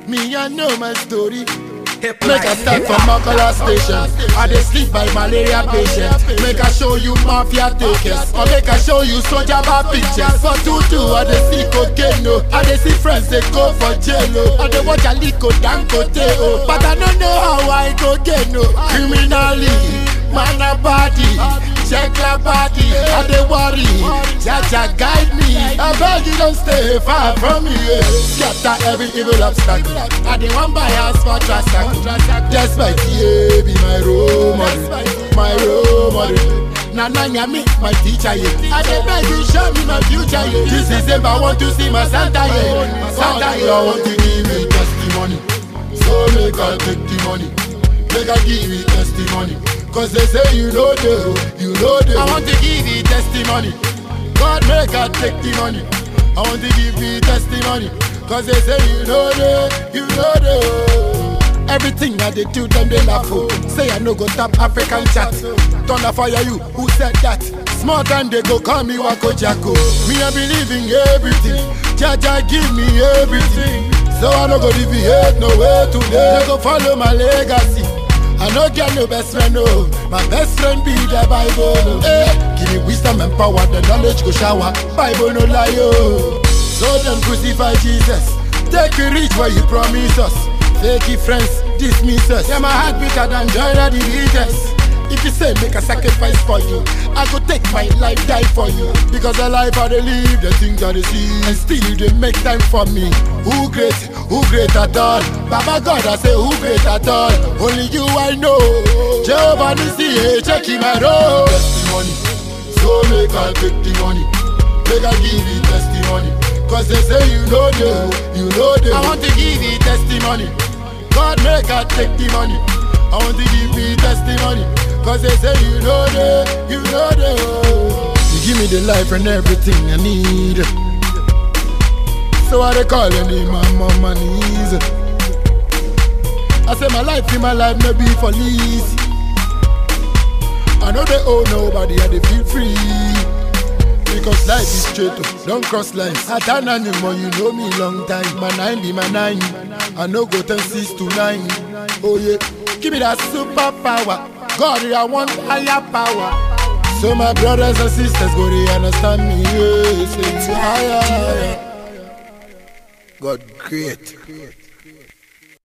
Me, I know my story. Hip Make I start from Makala station. I dey sleep by malaria patient. Make I show you mafia takers. Or make I show you soldier bar pictures. For tutu, I dey see cocaine. No. I dey see friends they go for jail. Oh. I dey watch Aliko Dangote. Oh. But I don't know how I go get no. Criminally, man a body. Check la body, I dey worry. Jaja guide me. I beg you don't stay far from me. Yeah. Scatter every evil obstacle. I dey one buy house for transaction. Just my TA be my role model, my role model. Na na me, my teacher yeah. I dey beg you show me my future yeah. This December I want to see my Santa yeah. Santa yeah. I want to give me testimony, so make I take the money. Make I give you testimony. Cause they say you know the, you know the. I want to give you testimony. God make I take the money. I want to give you testimony. Cause they say you know the, you know the. Everything that they do, them they laugh for. Say I no go tap African chat. Thunder fire you, who said that? Small time they go call me Wako Jacko. Me I believe in everything. Jaja give me everything. So I no go deviate no way today. They go follow my legacy. I no get no best friend, no. My best friend be the Bible. No. Hey, give me wisdom and power, the knowledge go shower. Bible no lie, yo. So them crucify Jesus. Take you reach where you promise us. Fake it friends, dismiss us. Yeah, my heart beater than joy of the leaders. If you say make a sacrifice for you, I go take my life die for you. Because the life I dey live, the things I dey see, and still they make time for me. Who great? Who great at all? Baba God, I say who great at all? Only you I know. Jehovah Nissi, hey, check him my road. Testimony, so make I take the money. Make I give you testimony. Cause they say you know the, you know the. I want to give you testimony. God make I take the money. I want to give you testimony. Cause they say you know the, you know the. You give me the life and everything I need. So I they calling in my mama knees. I say my life in my life may be for lease. I know they owe nobody and they feel free. Because life is straight, oh, don't cross lines. I turn anymore, you know me long time. My nine be my nine. I no go turn six to nine. Oh yeah, give me that superpower. God, I want higher power. So my brothers and sisters go they understand me. Yeah, say higher, higher. God great.